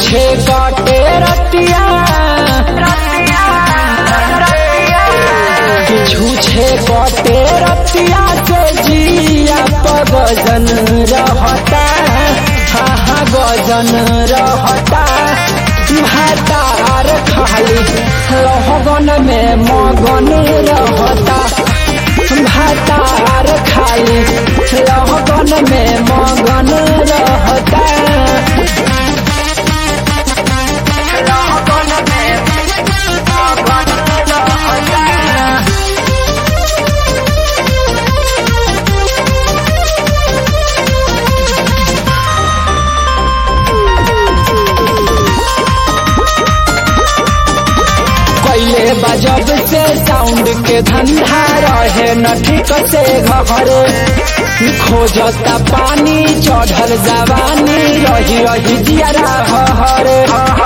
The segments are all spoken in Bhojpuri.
छूछे काटे रतिया छूछे काटे रतिया से जिया पगजन रहता हा हा गजन रहता भातार खाली रहगन में मगन रहता भातार खाली रहगन में मगन रहता कैले बजब से साउंड के धंधा रहे न ठीक से घरे खोजता पानी चढ़ल जवानी रही रही जियरा हरे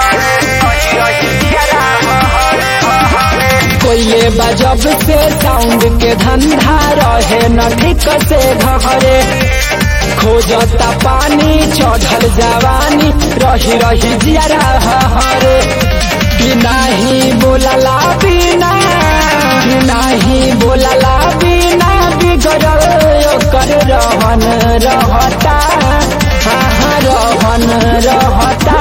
कोयले बजब से साउंड के धंधा रहे न ठीक से घरे खोजता पानी चढ़ल जवानी रही रही जियरा हरे कि नाही बोलला बिना कि नाही बोलला बिना बिगड़ल ओकर रहन रहता हाँ हाँ रहन रहता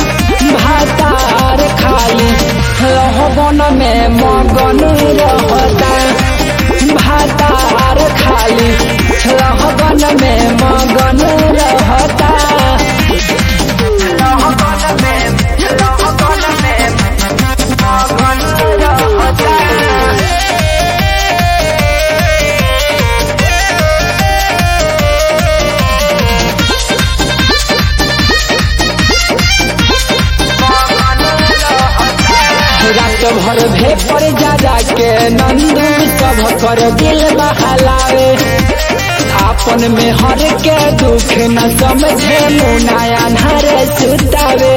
भातार खाली रहबन में मगन रहता भातार खाली रहबन में मगन रहता रात भर भेपर जा जाके नंदू सब कर दिल बहलावे आपन में हर के दुख न समझे मुनाया नर सुतावे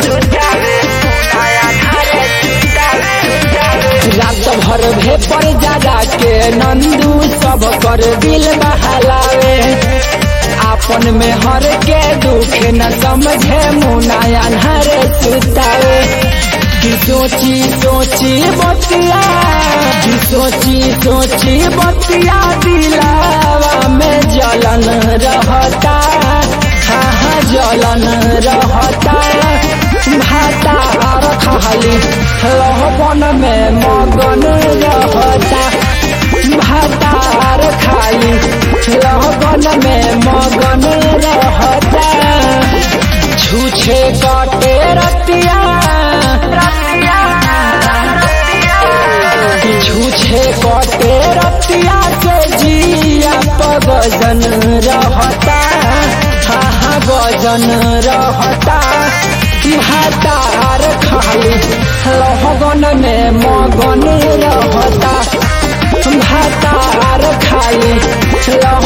रात भर भेपर जा जाके नंदू सब कर दिल बहलावे आपन में हर के दुख न समझे मुनाया नर सुतावे कि सोची सोची बतिया कि सोची सोची बतिया दिलावा में जलन रहता हाँ हाँ जलन रहता भातार खाली रहबन में मगन रहता भातार खाली रहबन में मगन रहता छूछे काटे रतिया छूछे कटे रतिया से जिया पगजन रहता हा हा गजन रहता भातार खाली रहगन में मगन रहता भातार खाली रह